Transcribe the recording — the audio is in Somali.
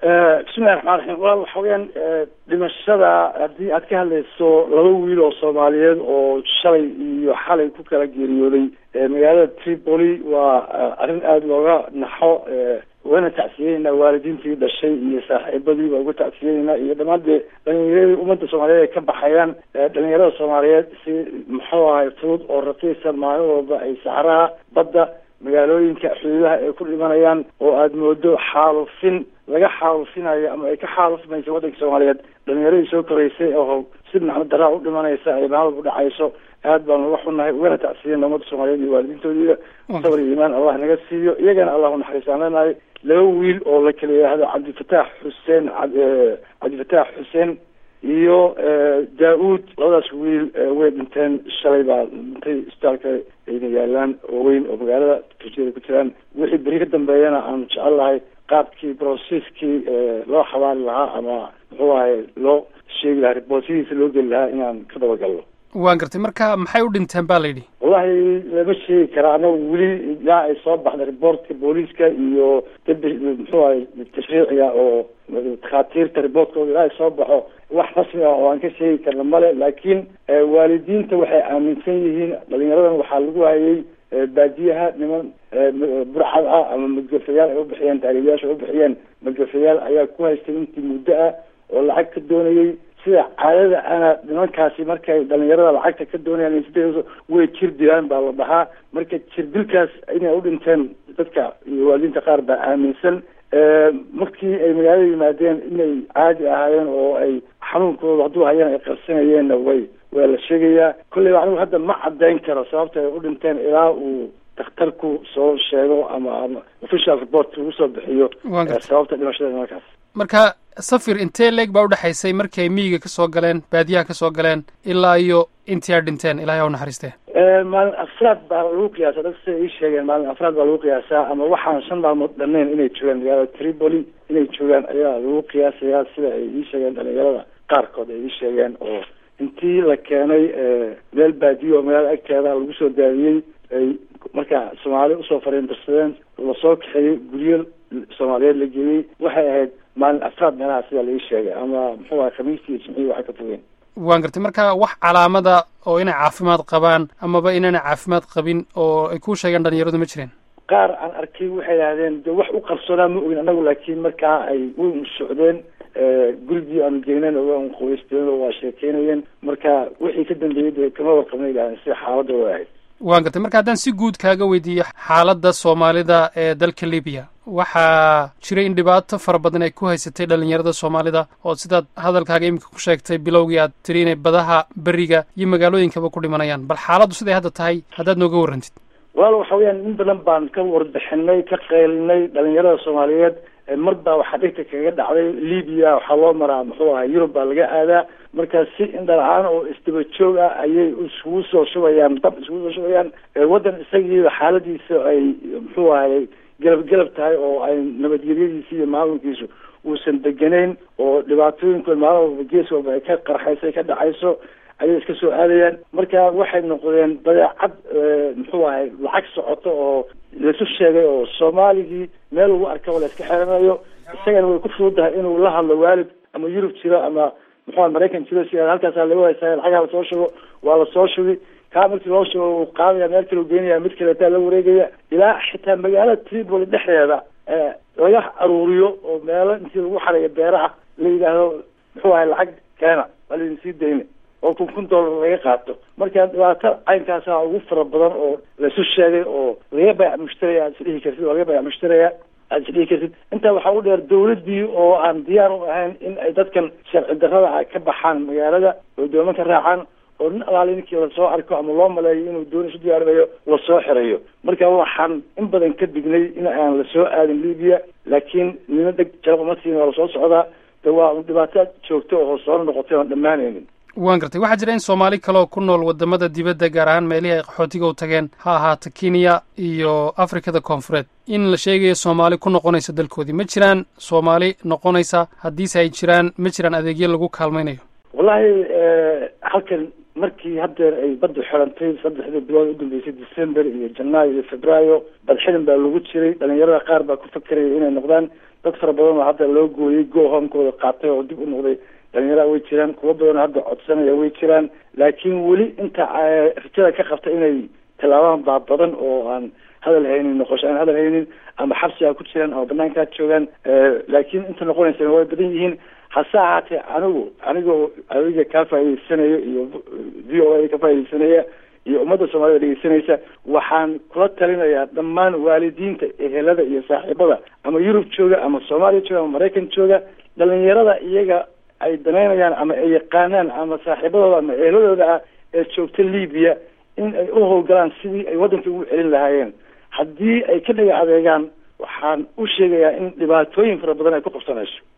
bismillahi raxmaan raxiim walaal waxa weyaan dhimashada haddii aad ka hadlayso laba wiil oo soomaaliyeed oo shalay iyo xalay ku kala geeriyooday magaalada tripoli waa arrin aada looga naxo wayna tacsiyeynaa waalidiintii dhashay iyo saaxiibadii baa uga tacsiyeynaa iyo dhammaan dee dhalinyaradii ummadda soomaaliyeed ay ka baxayaan dhalinyarada soomaaliyeed si muxuu ahay fudud oo raqiisa maalin walba ay saxraha badda magaalooyinka xuduudaha ay ku dhimanayaan oo aada moodo xaalufin laga xaalufinayo ama ay ka xaalufmayso waddanka soomaaliyeed dhalinyaradii soo koreysay oo si nacmo daraa u dhimanaysa ay maalin walba dhacayso aad baan uga xunnahay ugana tacsiyeyna ummadda soomaaliyeed iyo waalidiintoodiiba sabr iyo iimaan allah naga siiyo iyagana allah unaxariistaan leenahay laba wiil oo la kala yidhaahdo cabdifataax xuseen cabdifataax xuseen iyo daa-uud labadaas wiil way dhinteen shalay baa dhintay isbitaalka ayna yaalaan oo weyn oo magaalada turjiyada ku jiraan wixii beri ka dambeeyana aan jecel lahay qaabkii broceskii loo xabaari lahaa ama muxuu ahay loo sheegi lahaa riboortadiisa loo geli lahaa inaan ka dabagalno waan gartay marka maxay u dhinteen ba la yidhi wallahi lama sheegi karaa anagu weli ilaa ay soo baxda riboortka booliiska iyo dabi muxuu ahay tashriiciga oo takhaatiirta riboortkooda ilaa ay soo baxo wax rasmi ah oo aan ka sheegi karna male laakiin waalidiinta waxay aaminsan yihiin dhalinyaradan waxaa lagu hayay baadiyaha niman burcad ah ama madgafayaal ay ubixiyeen taariibyaasha ay ubixiyeen madgafayaal ayaa ku haystay intii muddo ah oo lacag ka doonayay sida caadada ana nimankaasi markay dhalinyarada lacagta ka doonayaan sida way jir dilaan baa la dhahaa marka jir dilkaas inay u dhinteen dadka iyo waalidiinta qaar baa aaminsan markii ay magaalada yimaadeen inay caadi ahaayeen oo ay xanuunkooda hadduu hayaan ay qarsanayeenna way waa la sheegayaa kolleyba anigu hadda ma caddayn karo sababta ay u dhinteen ilaa uu dakhtarku soo sheego ama ama official report lagu soo bixiyo sababta dhimashada nimankaas marka safir intee leeg baa udhexaysay markii ay miyiga ka soo galeen baadiyaha ka soo galeen ilaa iyo intii ay dhinteen ilahay ha u naxariistee maalin afraad baa lagu qiyaasa dad siday ii sheegeen maalin afraad baa lagu qiyaasaa ama waxaan shan maalmood dhameen inay joogaan magaalada tripoli inay joogaan ayaa lagu qiyaasayaa sida ay ii sheegeen dhalinyarada qaarkood ay ii sheegeen oo intii la keenay meel baadiyo oo magaalada agteeda lagu soo daadiyey ay markaa soomaali usoo fariindarsadeen lasoo kaxeeyey guryo soomaaliyeed la geeyey waxay ahayd maalin afraad meelaha sidaa laii sheegay ama muxuu ahay khamiistii iyo jimcihii waxay ka fogeen waan gartay marka wax calaamada oo inay caafimaad qabaan amaba inaanay caafimaad qabin oo ay ku sheegeen dhalinyaradu ma jireen qaar aan arkay waxay idhahdeen de wax u qarsoonaa ma ogin anagu laakiin markaa ay way socdeen gurigii aanu geynen waan qubaysteen oo waa sheekeynayeen marka wixii ka dambeeyey de kama warqabna idhahdeen sida xaaladda way ahayd waan gartay marka haddaan si guud kaaga weydiiyo xaaladda soomaalida ee dalka libiya waxaa jiray in dhibaato fara badan ay ku haysatay dhalinyarada soomaalida oo sidaad hadalkaaga iminka ku sheegtay bilowgii aad tiri inay badaha beriga iyo magaalooyinkaba ku dhimanayaan bal xaaladdu siday hadda tahay haddaad nooga warrantid walaal waxa weyaan in badan baan ka warbixinay ka qaylinay dhalinyarada soomaaliyeed mar baa waxaa dhigta kaga dhacday libiya waxaa loo maraa muxuu ahay yurub baa laga aadaa marka si indhala-aan oo isdaba joog ah ayay iskugu soo shubayaan dab iskugu soo shubayaan waddan isagiiba xaaladiisa ay muxuu ahay galab galab tahay oo ay nabadgelyadiisa iyo maamulkiisu uusan deganayn oo dhibaatooyinkood maalin walba gees walba ay ka qarxayso ay ka dhacayso ayay iska soo aadayaan marka waxay noqdeen badeecad muxuu ahay lacag socoto oo laisu sheegay oo soomaaligii meel lagu arkaba la iska xeranayo isagana way ku fududahay inuu la hadlo waalid ama yurub jiro ama muxuu maraykan jiro si halkaasaa laga haysaa lacagaha lasoo shugo waa lasoo shugi kaa markii loo shugo uu qaadaya meel kale u geynaya mid kaleetaa la wareegaya ilaa xitaa magaalada tripoli dhexdeeda laga aruuriyo oo meelo intii lagu xarayo beeraha la yidhaahdo muxuu ahay lacag keena waa laydin sii dayna oo kun kun dollar laga qaato marka dhibaato caynkaasa ugu fara badan oo laisu sheegay oo laga bayac mushtaraya aad isdhihi kartid oo laga bayac mushtaraya aad isdhihi kartid intaa waxaa u dheer dawladdii oo aan diyaar u ahayn in ay dadkan sharci darrada ah ka baxaan magaalada oo dooman ka raacaan oo nin alaali ninkii lasoo arko ama loo maleeyo inuu dooni isu diyaarinayo lasoo xirayo marka waxaan in badan ka dignay in aan lasoo aadin libiya laakiin nina deg jalaquma siin waa lasoo socdaa de waa dhibaato joogto oo soo noqotay oon dhammaanaynin waan gartay waxaa jira in soomaali kaleoo ku nool wadamada dibadda gaar ahaan meelihii ay qaxootiga u tageen ha ahaato kenya iyo afrikada koonfureed in la sheegayo soomaali ku noqonaysa dalkoodii ma jiraan soomaali noqonaysa haddiise ay jiraan ma jiraan adeegyo lagu kaalmaynayo wallahi halkan markii haddeer ay badda xirantay saddexdii bilood u dambeysay december iyo janaayo iyo febraayo badxidin baa lagu jiray dhalinyarada qaar baa ku fakeraya inay noqdaan dad fara badan oo hadda loo gooyey go homekooda qaatay oo dib u noqday dhalinyaraha way jiraan kuwo badan oo hadda codsanaya way jiraan laakiin weli inta rajada ka qabta inay tallaabaan baa badan oo aan hadal haynin noqosho aan hadal haynin ama xabsiga ku jiraan ama banaankaa joogaan laakiin inta noqonaysana way badan yihiin hase ahaatee anigu anigoo adiga kaa faa'idaysanayo iyo v o a ka faaidaysanaya iyo ummadda soomaalida dhegeysanaysa waxaan kula talinayaa dhammaan waalidiinta ehelada iyo saaxiibada ama yurub jooga ama soomaaliya jooga ama maraykan jooga dhalinyarada iyaga ay danaynayaan ama ay yaqaanaan ama saaxiibadooda ama eheladooda ah ee joogta libiya in ay u howlgalaan sidii ay waddanka ugu celin lahaayeen haddii ay ka dhaga adeegaan waxaan u sheegayaa in dhibaatooyin fara badan ay ku qabsanayso